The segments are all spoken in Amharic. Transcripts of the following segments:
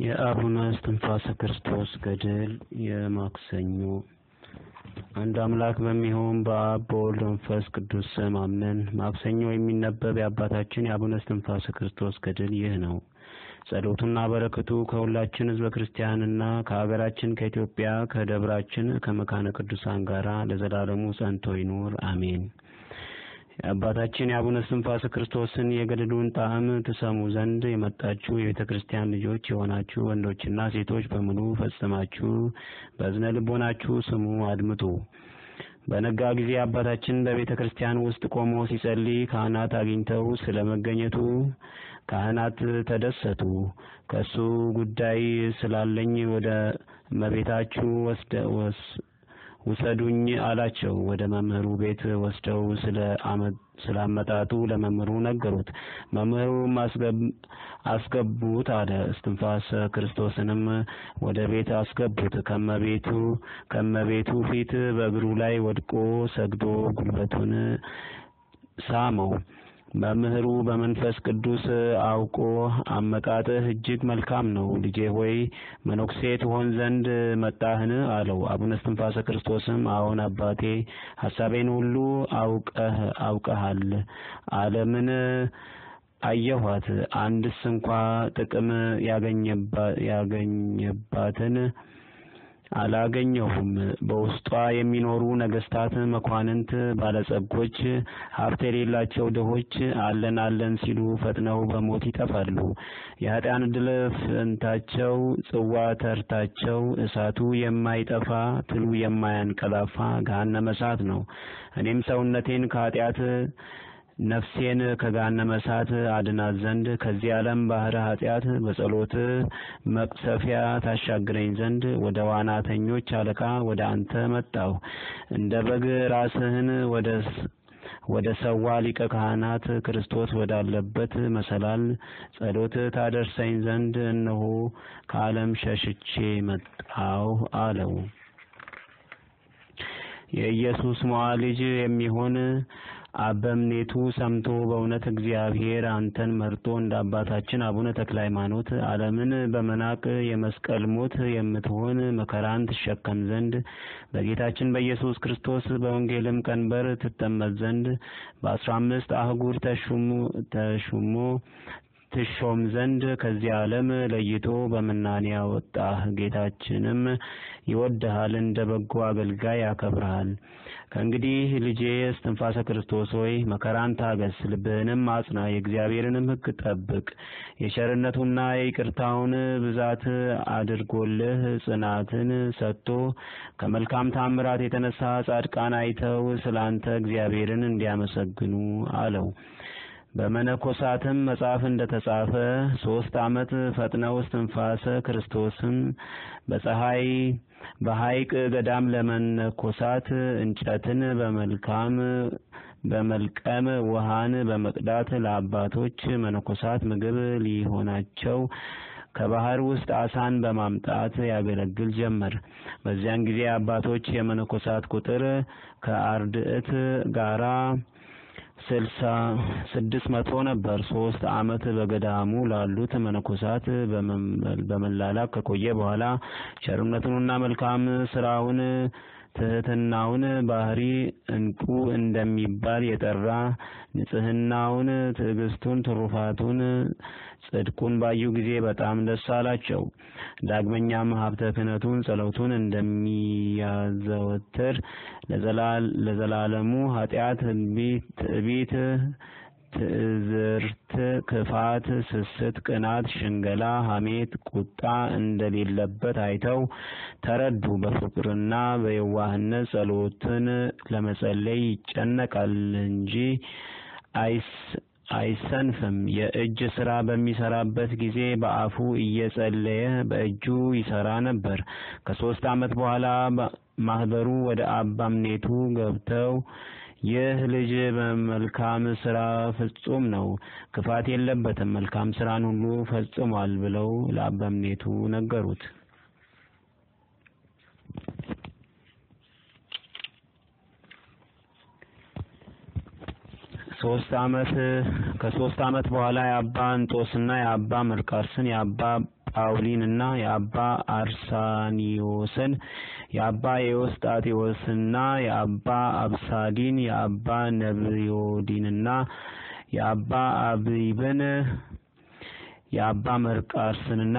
የአቡነ እስትንፋሰ ክርስቶስ ገድል የማክሰኞ አንድ አምላክ በሚሆን በአብ በወልድ በመንፈስ ቅዱስ ስም አምነን ማክሰኞ የሚነበብ የአባታችን የአቡነ እስትንፋሰ ክርስቶስ ገድል ይህ ነው። ጸሎቱና በረከቱ ከሁላችን ሕዝበ ክርስቲያንና ከሀገራችን ከኢትዮጵያ ከደብራችን ከመካነ ቅዱሳን ጋር ለዘላለሙ ጸንቶ ይኑር አሜን። የአባታችን የአቡነ እስትንፋሰ ክርስቶስን የገድሉን ጣዕም ትሰሙ ዘንድ የመጣችሁ የቤተ ክርስቲያን ልጆች የሆናችሁ ወንዶችና ሴቶች በሙሉ ፈጽማችሁ በእዝነ ልቦናችሁ ስሙ፣ አድምጡ። በነጋ ጊዜ አባታችን በቤተ ክርስቲያን ውስጥ ቆሞ ሲጸልይ ካህናት አግኝተው ስለ መገኘቱ ካህናት ተደሰቱ። ከሱ ጉዳይ ስላለኝ ወደ እመቤታችሁ ውሰዱኝ አላቸው። ወደ መምህሩ ቤት ወስደው ስለ ስላመጣጡ ለመምህሩ ነገሩት። መምህሩም አስገቡት አለ። እስትንፋሰ ክርስቶስንም ወደ ቤት አስገቡት። ከመቤቱ ከመቤቱ ፊት በእግሩ ላይ ወድቆ ሰግዶ ጉልበቱን ሳመው። መምህሩ በመንፈስ ቅዱስ አውቆ አመጣጥህ እጅግ መልካም ነው፣ ልጄ ሆይ መነኩሴ ትሆን ዘንድ መጣህን? አለው። አቡነ እስትንፋሰ ክርስቶስም አዎን አባቴ፣ ሐሳቤን ሁሉ አውቀህ አውቀሃል። ዓለምን አየኋት፣ አንድስ እንኳ ጥቅም ያገኘባትን አላገኘሁም። በውስጧ የሚኖሩ ነገስታት፣ መኳንንት፣ ባለጸጎች፣ ሀብት የሌላቸው ድሆች አለን አለን ሲሉ ፈጥነው በሞት ይጠፋሉ። የኃጢአን ድል ፈንታቸው ጽዋ ተርታቸው እሳቱ የማይጠፋ ትሉ የማያንቀላፋ ገሃነመ እሳት ነው። እኔም ሰውነቴን ከኃጢአት ነፍሴን ከገሃነመ እሳት አድናት ዘንድ ከዚህ ዓለም ባህረ ኃጢአት በጸሎት መቅሰፊያ ታሻግረኝ ዘንድ ወደ ዋናተኞች አለቃ ወደ አንተ መጣሁ። እንደ በግ ራስህን ወደ ወደ ሰዋ ሊቀ ካህናት ክርስቶስ ወዳለበት መሰላል ጸሎት ታደርሰኝ ዘንድ እነሆ ከዓለም ሸሽቼ መጣሁ አለው። የኢየሱስ ሞዓ ልጅ የሚሆን አበምኔቱ ሰምቶ በእውነት እግዚአብሔር አንተን መርጦ እንደ አባታችን አቡነ ተክለ ሃይማኖት ዓለምን በመናቅ የመስቀል ሞት የምትሆን መከራን ትሸከም ዘንድ በጌታችን በኢየሱስ ክርስቶስ በወንጌልም ቀንበር ትጠመድ ዘንድ በአስራ አምስት አህጉር ተሹሞ ትሾም ዘንድ ከዚህ ዓለም ለይቶ በምናኔ ያወጣህ ጌታችንም ይወድሃል፣ እንደ በጎ አገልጋይ ያከብርሃል። ከእንግዲህ ልጄ እስትንፋሰ ክርስቶስ ሆይ መከራን ታገስ፣ ልብህንም አጽና፣ የእግዚአብሔርንም ሕግ ጠብቅ። የቸርነቱና የይቅርታውን ብዛት አድርጎልህ ጽናትን ሰጥቶ ከመልካም ታምራት የተነሳ ጻድቃን አይተው ስለ አንተ እግዚአብሔርን እንዲያመሰግኑ አለው። በመነኮሳትም መጽሐፍ እንደተጻፈ ሶስት ዓመት ፈጥነው እስትንፋሰ ክርስቶስን በፀሐይ በሐይቅ ገዳም ለመነኮሳት እንጨትን በመልካም በመልቀም ውሃን በመቅዳት ለአባቶች መነኮሳት ምግብ ሊሆናቸው ከባህር ውስጥ አሳን በማምጣት ያገለግል ጀመር። በዚያን ጊዜ አባቶች የመነኮሳት ቁጥር ከአርድእት ጋራ ስልሳ ስድስት መቶ ነበር። ሶስት ዓመት በገዳሙ ላሉት መነኮሳት በመላላክ ከቆየ በኋላ ቸርነቱንና መልካም ስራውን ትህትናውን ባህሪ እንቁ እንደሚባል የጠራ ንጽህናውን፣ ትዕግስቱን፣ ትሩፋቱን፣ ጽድቁን ባዩ ጊዜ በጣም ደስ አላቸው። ዳግመኛም ሀብተ ክህነቱን፣ ጸሎቱን እንደሚያዘወትር ለዘላለሙ ኃጢአት፣ ትዕቢት ትዕዝርት፣ ክፋት፣ ስስት፣ ቅናት፣ ሽንገላ፣ ሐሜት፣ ቁጣ እንደሌለበት አይተው ተረዱ። በፍቅርና በየዋህነት ጸሎትን ለመጸለይ ይጨነቃል እንጂ አይስ አይሰንፍም። የእጅ ስራ በሚሰራበት ጊዜ በአፉ እየጸለየ በእጁ ይሰራ ነበር። ከሶስት ዓመት በኋላ ማህበሩ ወደ አበምኔቱ ገብተው ይህ ልጅ በመልካም ስራ ፍጹም ነው፣ ክፋት የለበትም፣ መልካም ስራን ሁሉ ፈጽሟል ብለው ለአበምኔቱ ነገሩት። ሶስት አመት ከሶስት አመት በኋላ የአባ እንጦስና የአባ መርቃርስን የአባ ጳውሊንና የአባ አርሳኒዮስን የአባ ኤዎስጣቴዎስና የአባ አብሳዲን የአባ ነብዮዲንና የአባ አብይብን የአባ መርቃርስንና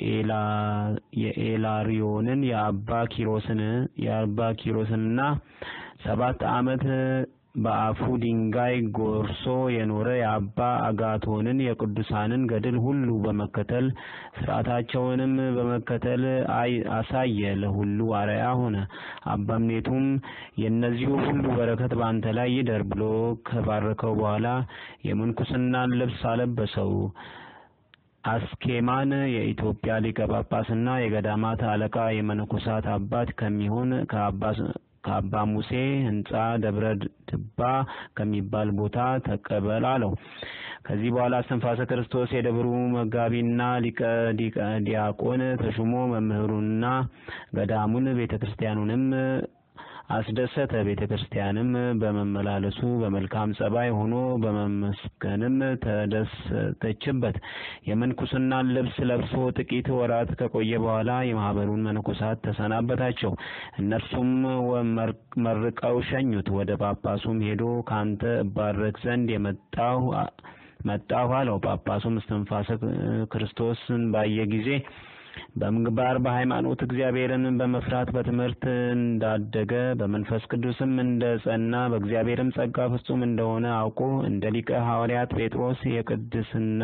የኤላሪዮንን የአባ ኪሮስን የአባ ኪሮስንና ሰባት ዓመት በአፉ ድንጋይ ጎርሶ የኖረ የአባ አጋቶንን የቅዱሳንን ገድል ሁሉ በመከተል ስርዓታቸውንም በመከተል አሳየ፣ ለሁሉ አርአያ ሆነ። አበምኔቱም የእነዚሁ ሁሉ በረከት በአንተ ላይ ይደር ብሎ ከባረከው በኋላ የምንኩስናን ልብስ አለበሰው። አስኬማን የኢትዮጵያ ሊቀ ጳጳስና የገዳማት አለቃ የመነኮሳት አባት ከሚሆን ከአባ ሙሴ ሕንጻ ደብረ ድባ ከሚባል ቦታ ተቀበል አለው። ከዚህ በኋላ እስትንፋሰ ክርስቶስ የደብሩ መጋቢና ሊቀ ዲያቆን ተሹሞ መምህሩንና ገዳሙን ቤተ ክርስቲያኑንም አስደሰተ። ቤተ ክርስቲያንም በመመላለሱ በመልካም ጸባይ ሆኖ በመመስገንም ተደሰተችበት። የምንኩስናን ልብስ ለብሶ ጥቂት ወራት ከቆየ በኋላ የማህበሩን መነኮሳት ተሰናበታቸው። እነርሱም መርቀው ሸኙት። ወደ ጳጳሱም ሄዶ ካንተ እባረክ ዘንድ የመጣሁ መጣሁ አለው። ጳጳሱም እስትንፋሰ ክርስቶስን ባየ ጊዜ በምግባር በሃይማኖት እግዚአብሔርን በመፍራት በትምህርት እንዳደገ በመንፈስ ቅዱስም እንደ ጸና በእግዚአብሔርም ጸጋ ፍጹም እንደሆነ አውቆ እንደ ሊቀ ሐዋርያት ጴጥሮስ የቅድስና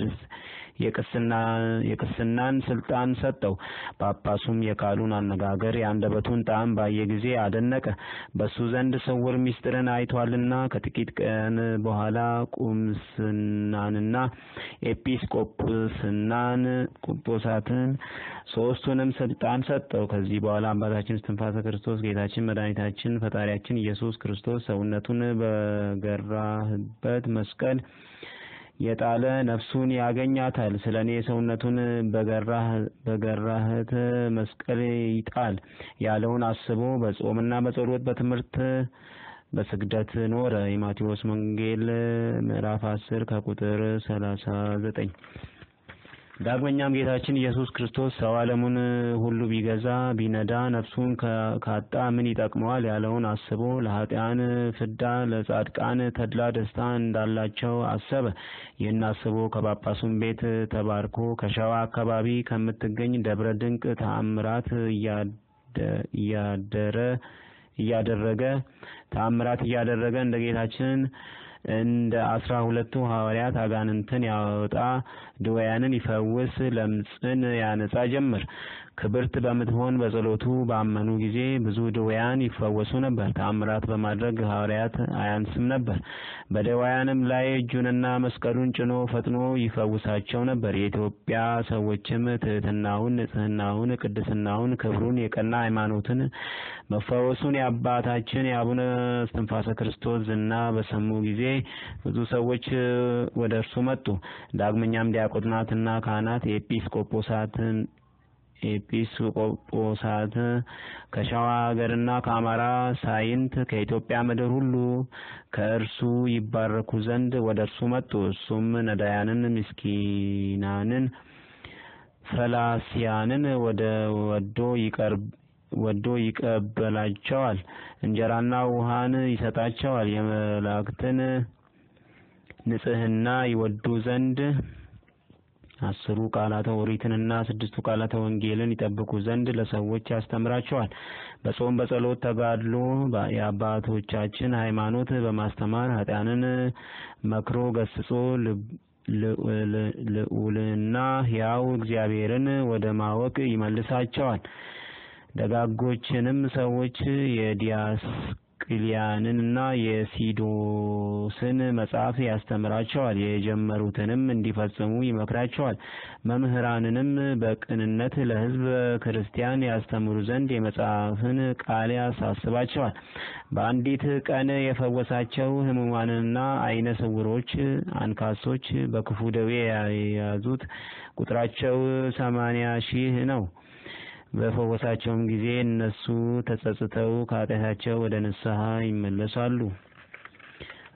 የቅስናን ስልጣን ሰጠው። ጳጳሱም የቃሉን አነጋገር የአንደበቱን ጣዕም ባየ ጊዜ አደነቀ። በሱ ዘንድ ስውር ምስጢርን አይቷልና ከጥቂት ቀን በኋላ ቁምስናንና ኤጲስቆጶስናን ቁጶሳትን ሶስቱንም ስልጣን ሰጠው። ከዚህ በኋላ አባታችን እስትንፋሰ ክርስቶስ ጌታችን መድኃኒታችን ፈጣሪያችን ኢየሱስ ክርስቶስ ሰውነቱን በገራህበት መስቀል የጣለ ነፍሱን ያገኛታል። ስለ እኔ ሰውነቱን በገራህት መስቀል ይጣል ያለውን አስቦ በጾምና በጸሎት በትምህርት በስግደት ኖረ። የማቴዎስ ወንጌል ምዕራፍ አስር ከቁጥር ሰላሳ ዘጠኝ ዳግመኛም ጌታችን ኢየሱስ ክርስቶስ ሰው ዓለሙን ሁሉ ቢገዛ ቢነዳ ነፍሱን ካጣ ምን ይጠቅመዋል ያለውን አስቦ ለኃጢአን ፍዳ ለጻድቃን ተድላ ደስታ እንዳላቸው አሰበ። ይህን አስቦ ከጳጳሱም ቤት ተባርኮ ከሸዋ አካባቢ ከምትገኝ ደብረ ድንቅ ተአምራት እያደረ እያደረገ ተአምራት እያደረገ እንደ ጌታችን እንደ አስራ ሁለቱ ሐዋርያት አጋንንትን ያወጣ ድውያንን ይፈውስ ለምጽን ያነጻ ጀመር። ክብርት በምትሆን በጸሎቱ ባመኑ ጊዜ ብዙ ድውያን ይፈወሱ ነበር። ተአምራት በማድረግ ሐዋርያት አያንስም ነበር። በድውያንም ላይ እጁንና መስቀሉን ጭኖ ፈጥኖ ይፈውሳቸው ነበር። የኢትዮጵያ ሰዎችም ትሕትናውን፣ ንጽሕናውን፣ ቅድስናውን፣ ክብሩን፣ የቀና ሃይማኖትን መፈወሱን የአባታችን የአቡነ እስትንፋሰ ክርስቶስ ዝና በሰሙ ጊዜ ብዙ ሰዎች ወደ እርሱ መጡ። ዳግመኛም ዲያቆናትና ካህናት የኤጲስቆጶሳትን ኤጲስቆጶሳት ከሸዋ ሀገርና ከአማራ ሳይንት ከኢትዮጵያ ምድር ሁሉ ከእርሱ ይባረኩ ዘንድ ወደ እርሱ መጡ። እሱም ነዳያንን፣ ምስኪናንን፣ ፈላሲያንን ወደ ወዶ ይቀርብ ወዶ ይቀበላቸዋል። እንጀራና ውሃን ይሰጣቸዋል። የመላእክትን ንጽሕና ይወዱ ዘንድ አስሩ ቃላተ ኦሪትንና ስድስቱ ቃላተ ወንጌልን ይጠብቁ ዘንድ ለሰዎች ያስተምራቸዋል። በጾም በጸሎት ተጋድሎ የአባቶቻችን ሃይማኖት በማስተማር ኃጢአንን መክሮ ገስጾ ልዑልና ሕያው እግዚአብሔርን ወደ ማወቅ ይመልሳቸዋል። ደጋጎችንም ሰዎች የዲያስቅልያንንና የሲዶስን መጽሐፍ ያስተምራቸዋል። የጀመሩትንም እንዲፈጽሙ ይመክራቸዋል። መምህራንንም በቅንነት ለሕዝብ ክርስቲያን ያስተምሩ ዘንድ የመጽሐፍን ቃል ያሳስባቸዋል። በአንዲት ቀን የፈወሳቸው ሕሙማንና ዓይነ ስውሮች፣ አንካሶች፣ በክፉ ደዌ የያዙት ቁጥራቸው ሰማንያ ሺህ ነው። በፈወሳቸውም ጊዜ እነሱ ተጸጽተው ከኃጢአታቸው ወደ ንስሐ ይመለሳሉ።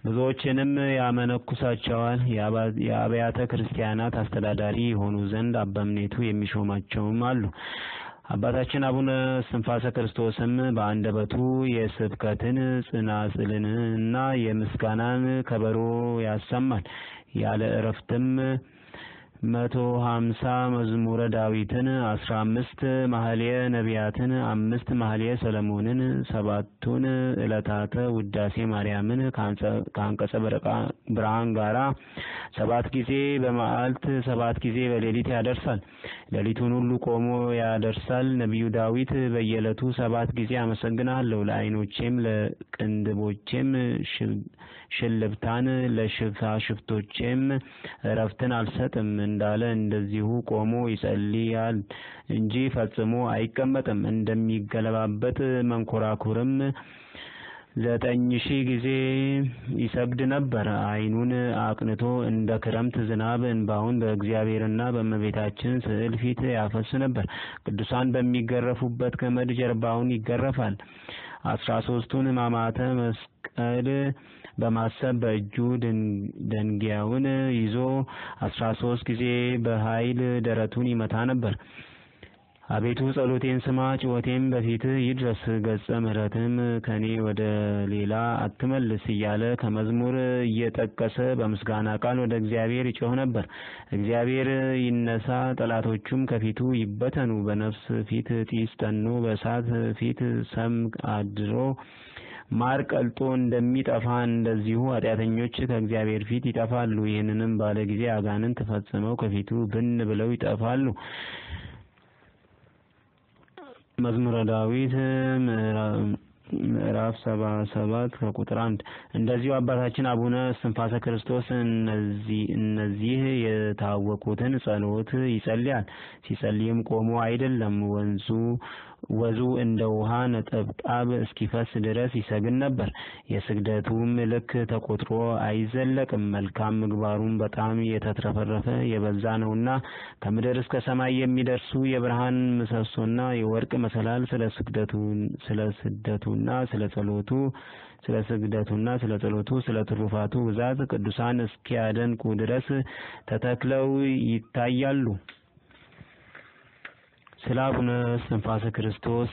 ብዙዎችንም ያመነኩሳቸዋል። የአብያተ ክርስቲያናት አስተዳዳሪ የሆኑ ዘንድ አበምኔቱ የሚሾማቸውም አሉ። አባታችን አቡነ እስትንፋሰ ክርስቶስም በአንደበቱ የስብከትን ጽናጽልንና የምስጋናን ከበሮ ያሰማል። ያለ እረፍትም መቶ ሀምሳ መዝሙረ ዳዊትን፣ አስራ አምስት ማህሌ ነቢያትን፣ አምስት ማህሌ ሰለሞንን፣ ሰባቱን ዕለታተ ውዳሴ ማርያምን ከአንቀጸ ብርሃን ጋራ ሰባት ጊዜ በመዓልት ሰባት ጊዜ በሌሊት ያደርሳል። ሌሊቱን ሁሉ ቆሞ ያደርሳል። ነቢዩ ዳዊት በየዕለቱ ሰባት ጊዜ አመሰግናለሁ፣ ለዓይኖቼም ለቅንድቦቼም ሽልብታን ለሽፋሽፍቶቼም እረፍትን አልሰጥም እንዳለ እንደዚሁ ቆሞ ይጸልያል እንጂ ፈጽሞ አይቀመጥም። እንደሚገለባበጥ መንኮራኩርም ዘጠኝ ሺህ ጊዜ ይሰግድ ነበር። ዓይኑን አቅንቶ እንደ ክረምት ዝናብ እንባውን በእግዚአብሔርና በእመቤታችን ስዕል ፊት ያፈስ ነበር። ቅዱሳን በሚገረፉበት ገመድ ጀርባውን ይገረፋል። አስራ ሶስቱን ሕማማተ መስቀል በማሰብ በእጁ ደንጊያውን ይዞ አስራ ሶስት ጊዜ በኃይል ደረቱን ይመታ ነበር። አቤቱ ጸሎቴን ስማ፣ ጩኸቴም በፊትህ ይድረስ፣ ገጸ ምሕረትም ከኔ ወደ ሌላ አትመልስ እያለ ከመዝሙር እየጠቀሰ በምስጋና ቃል ወደ እግዚአብሔር ይጮህ ነበር። እግዚአብሔር ይነሳ፣ ጠላቶቹም ከፊቱ ይበተኑ። በነፍስ ፊት ጢስ ጠኖ፣ በእሳት ፊት ሰም አድሮ ማር ቀልጦ እንደሚጠፋ እንደዚሁ ኃጢአተኞች ከእግዚአብሔር ፊት ይጠፋሉ። ይህንንም ባለ ጊዜ አጋንንት ፈጽመው ከፊቱ ብን ብለው ይጠፋሉ። መዝሙረ ዳዊት ምዕራፍ ሰባ ሰባት ከቁጥር አንድ እንደዚሁ አባታችን አቡነ እስትንፋሰ ክርስቶስ እነዚህ የታወቁትን ጸሎት ይጸልያል። ሲጸልይም ቆሞ አይደለም፣ ወንዙ ወዙ እንደ ውሃ ነጠብጣብ እስኪፈስ ድረስ ይሰግድ ነበር። የስግደቱም ልክ ተቆጥሮ አይዘለቅም። መልካም ምግባሩም በጣም የተትረፈረፈ የበዛ ነውና ከምድር እስከ ሰማይ የሚደርሱ የብርሃን ምሰሶና የወርቅ መሰላል ስለ ስግደቱና ስለ ጸሎቱ ስለ ስግደቱና ስለ ጸሎቱ ስለ ትሩፋቱ ብዛት ቅዱሳን እስኪያደንቁ ድረስ ተተክለው ይታያሉ። ስለ አቡነ እስትንፋሰ ክርስቶስ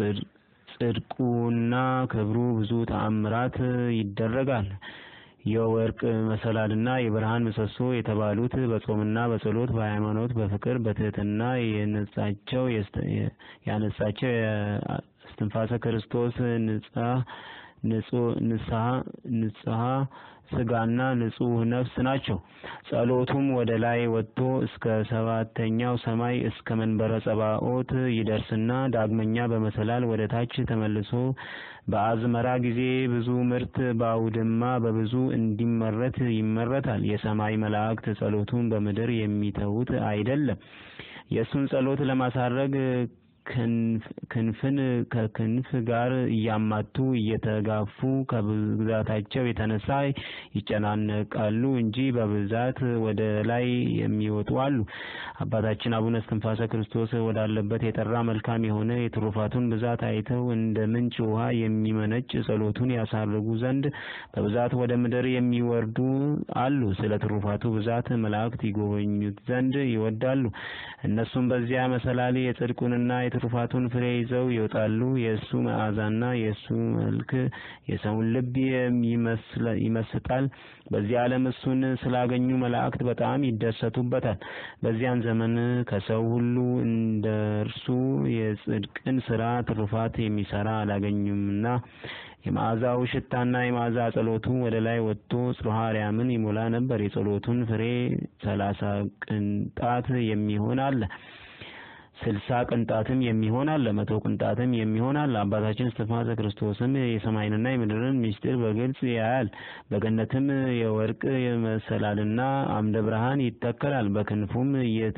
ጽድቁና ክብሩ ብዙ ተአምራት ይደረጋል። የወርቅ መሰላልና የብርሃን ምሰሶ የተባሉት በጾምና በጸሎት በሃይማኖት በፍቅር በትህትና የነጻቸው ያነጻቸው እስትንፋሰ ክርስቶስ ንጽሐ ስጋና ንጹሕ ነፍስ ናቸው። ጸሎቱም ወደ ላይ ወጥቶ እስከ ሰባተኛው ሰማይ እስከ መንበረ ጸባኦት ይደርስና ዳግመኛ በመሰላል ወደ ታች ተመልሶ በአዝመራ ጊዜ ብዙ ምርት በአውድማ በብዙ እንዲመረት ይመረታል። የሰማይ መላእክት ጸሎቱን በምድር የሚተዉት አይደለም። የእሱን ጸሎት ለማሳረግ ክንፍን ከክንፍ ጋር እያማቱ እየተጋፉ ከብዛታቸው የተነሳ ይጨናነቃሉ እንጂ በብዛት ወደ ላይ የሚወጡ አሉ። አባታችን አቡነ እስትንፋሰ ክርስቶስ ወዳለበት የጠራ መልካም የሆነ የትሩፋቱን ብዛት አይተው እንደ ምንጭ ውሃ የሚመነጭ ጸሎቱን ያሳርጉ ዘንድ በብዛት ወደ ምድር የሚወርዱ አሉ። ስለ ትሩፋቱ ብዛት መላእክት ይጎበኙት ዘንድ ይወዳሉ። እነሱም በዚያ መሰላል የጽድቁንና የትሩፋቱን ፍሬ ይዘው ይወጣሉ። የእሱ መዓዛና የእሱ መልክ የሰውን ልብ ይመስጣል። በዚህ ዓለም እሱን ስላገኙ መላእክት በጣም ይደሰቱበታል። በዚያን ዘመን ከሰው ሁሉ እንደ እርሱ የጽድቅን ስራ ትሩፋት የሚሰራ አላገኙምና የመዓዛው ሽታና የመዓዛ ጸሎቱ ወደ ላይ ወጥቶ ጽርሐ አርያምን ይሞላ ነበር። የጸሎቱን ፍሬ ሰላሳ ቅንጣት የሚሆን አለ ስልሳ ቅንጣትም የሚሆን አለ፣ መቶ ቅንጣትም የሚሆን አለ። አባታችን እስትንፋሰ ክርስቶስም የሰማይንና የምድርን ምስጢር በግልጽ ያያል። በገነትም የወርቅ መሰላልና አምደ ብርሃን ይተከላል። በክንፉም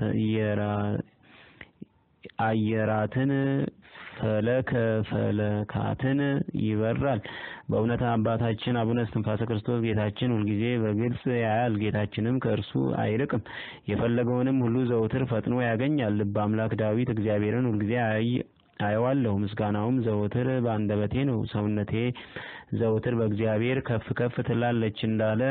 አየራትን ፈለከ ፈለካትን ይበራል። በእውነት አባታችን አቡነ እስትንፋሰ ክርስቶስ ጌታችን ሁልጊዜ በግልጽ ያያል። ጌታችንም ከእርሱ አይርቅም። የፈለገውንም ሁሉ ዘውትር ፈጥኖ ያገኛል። ልበ አምላክ ዳዊት እግዚአብሔርን ሁልጊዜ አየዋለሁ። ምስጋናውም ዘወትር በአንደበቴ ነው። ሰውነቴ ዘወትር በእግዚአብሔር ከፍ ከፍ ትላለች እንዳለ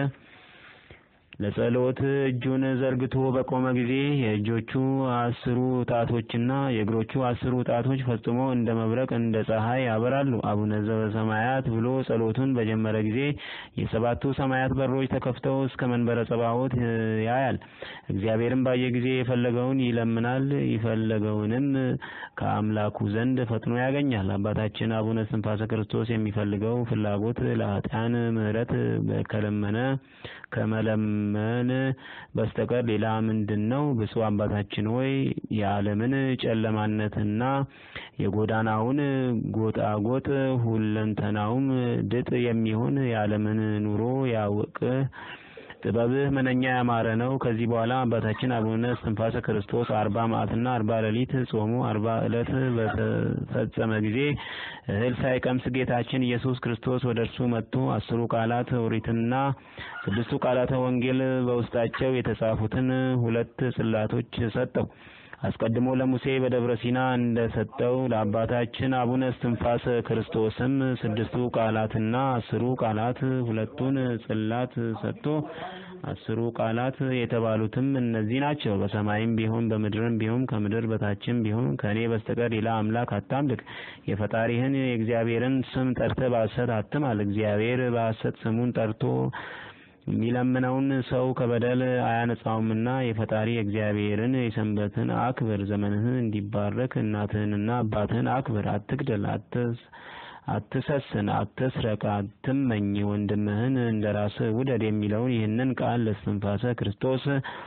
ለጸሎት እጁን ዘርግቶ በቆመ ጊዜ የእጆቹ አስሩ ጣቶችና የእግሮቹ አስሩ ጣቶች ፈጽሞ እንደ መብረቅ እንደ ፀሐይ ያበራሉ። አቡነ ዘበሰማያት ብሎ ጸሎቱን በጀመረ ጊዜ የሰባቱ ሰማያት በሮች ተከፍተው እስከ መንበረ ጸባዖት ያያል። እግዚአብሔርም ባየ ጊዜ የፈለገውን ይለምናል፣ የፈለገውንም ከአምላኩ ዘንድ ፈጥኖ ያገኛል። አባታችን አቡነ እስትንፋሰ ክርስቶስ የሚፈልገው ፍላጎት ለኃጥአን ምሕረት ከለመነ ከመለመን በስተቀር ሌላ ምንድን ነው? ብፁዕ አባታችን ሆይ የዓለምን ጨለማነትና የጎዳናውን ጎጣጎጥ ሁለንተናውም ድጥ የሚሆን የዓለምን ኑሮ ያውቅህ ጥበብህ ምንኛ ያማረ ነው። ከዚህ በኋላ አባታችን አቡነ እስትንፋሰ ክርስቶስ አርባ መዓልትና አርባ ሌሊት ጾሙ አርባ ዕለት በተፈጸመ ጊዜ እህል ሳይቀምስ ጌታችን ኢየሱስ ክርስቶስ ወደ እርሱ መጥቶ አስሩ ቃላት ኦሪትና ስድስቱ ቃላተ ወንጌል በውስጣቸው የተጻፉትን ሁለት ጽላቶች ሰጠው። አስቀድሞ ለሙሴ በደብረ ሲና እንደሰጠው ለአባታችን አቡነ እስትንፋሰ ክርስቶስም ስድስቱ ቃላትና አስሩ ቃላት ሁለቱን ጽላት ሰጥቶ አስሩ ቃላት የተባሉትም እነዚህ ናቸው። በሰማይም ቢሆን በምድርም ቢሆን ከምድር በታችም ቢሆን ከእኔ በስተቀር ሌላ አምላክ አታምልክ። የፈጣሪህን የእግዚአብሔርን ስም ጠርተህ በሐሰት አትማል። እግዚአብሔር በሐሰት ስሙን ጠርቶ የሚለምነውን ሰው ከበደል አያነጻውምና የፈጣሪ እግዚአብሔርን የሰንበትን አክብር። ዘመንህን እንዲባረክ እናትህንና አባትህን አክብር። አትግደል፣ አትሰስን፣ አትስረቅ፣ አትመኝ፣ ወንድምህን እንደ ራስህ ውደድ የሚለውን ይህንን ቃል ለእስትንፋሰ ክርስቶስ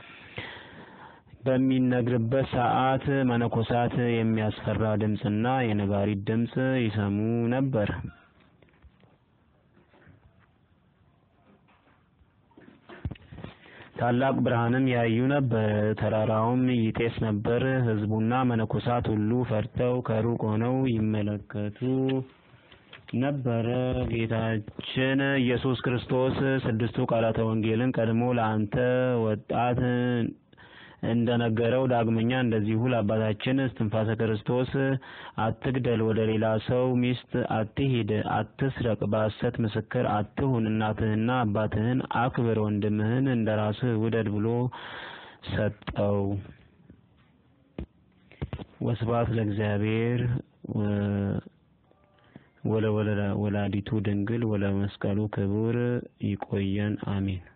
በሚነግርበት ሰዓት መነኮሳት የሚያስፈራ ድምፅና የነጋሪት ድምፅ ይሰሙ ነበር። ታላቅ ብርሃንም ያዩ ነበር። ተራራውም ይጤስ ነበር። ሕዝቡና መነኮሳት ሁሉ ፈርተው ከሩቅ ሆነው ይመለከቱ ነበረ። ጌታችን ኢየሱስ ክርስቶስ ስድስቱ ቃላተ ወንጌልን ቀድሞ ለአንተ ወጣት እንደነገረው ዳግመኛ እንደዚሁ ለአባታችን እስትንፋሰ ክርስቶስ አትግደል፣ ወደ ሌላ ሰው ሚስት አትሂድ፣ አትስረቅ፣ በሐሰት ምስክር አትሁን፣ እናትህና አባትህን አክብር፣ ወንድምህን እንደ ራስህ ውደድ ብሎ ሰጠው። ወስብሐት ለእግዚአብሔር ወለወላዲቱ ድንግል ወለመስቀሉ ክቡር። ይቆየን። አሜን።